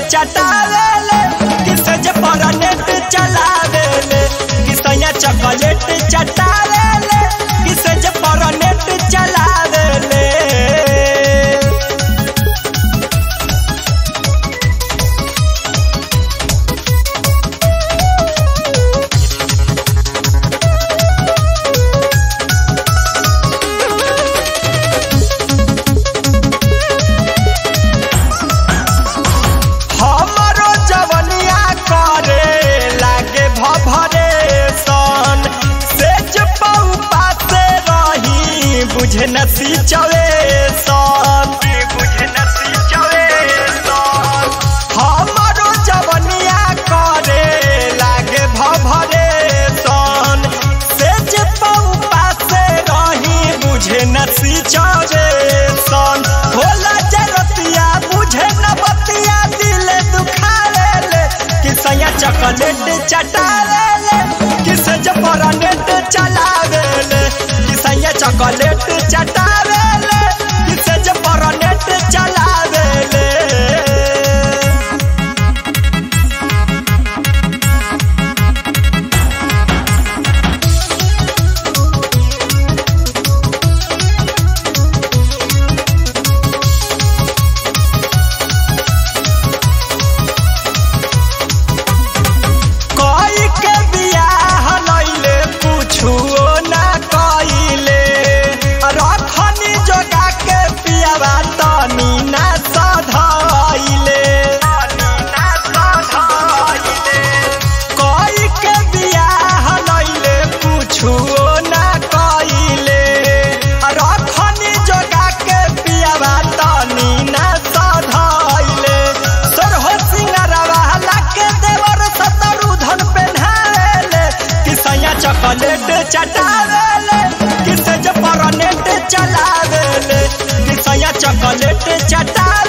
चटावेले किसे जे पर नेट चलावेले किसैया चॉकलेट चटावेले किसे जे पर नेट चलावेले हमरो जवनिया करे लागे भभरे सन सेज पौ पासे रही बुझे नसी चवे सन बुझे नसी चवे सन हमरो जवनिया करे लागे भभरे सन सेज पौ पासे रही बुझे नसी चवे सन होला जरतिया बुझे न बतिया दिल दुखावेले किसैया चॉकलेट चटावेले किसे जपरा नेट चलावेले किसैया चॉकलेट चटावेले किसे जपरा नेट चलावेले कोई के बियाह लइले कुछुओ ना कइले रखनी जोगा के पियावा तनी ना सधाइले कोई के बियाह लइले कुछुओ ना कइले रखनी जोगा के पियावा तनी ना सधाइले सरहो सिंगारवा लाके देवर सतरु धन पेन्हावेले किसैया चॉकलेट चटावेले किसे जे पर नेट चलावेले किसैया चॉकलेट चटावेले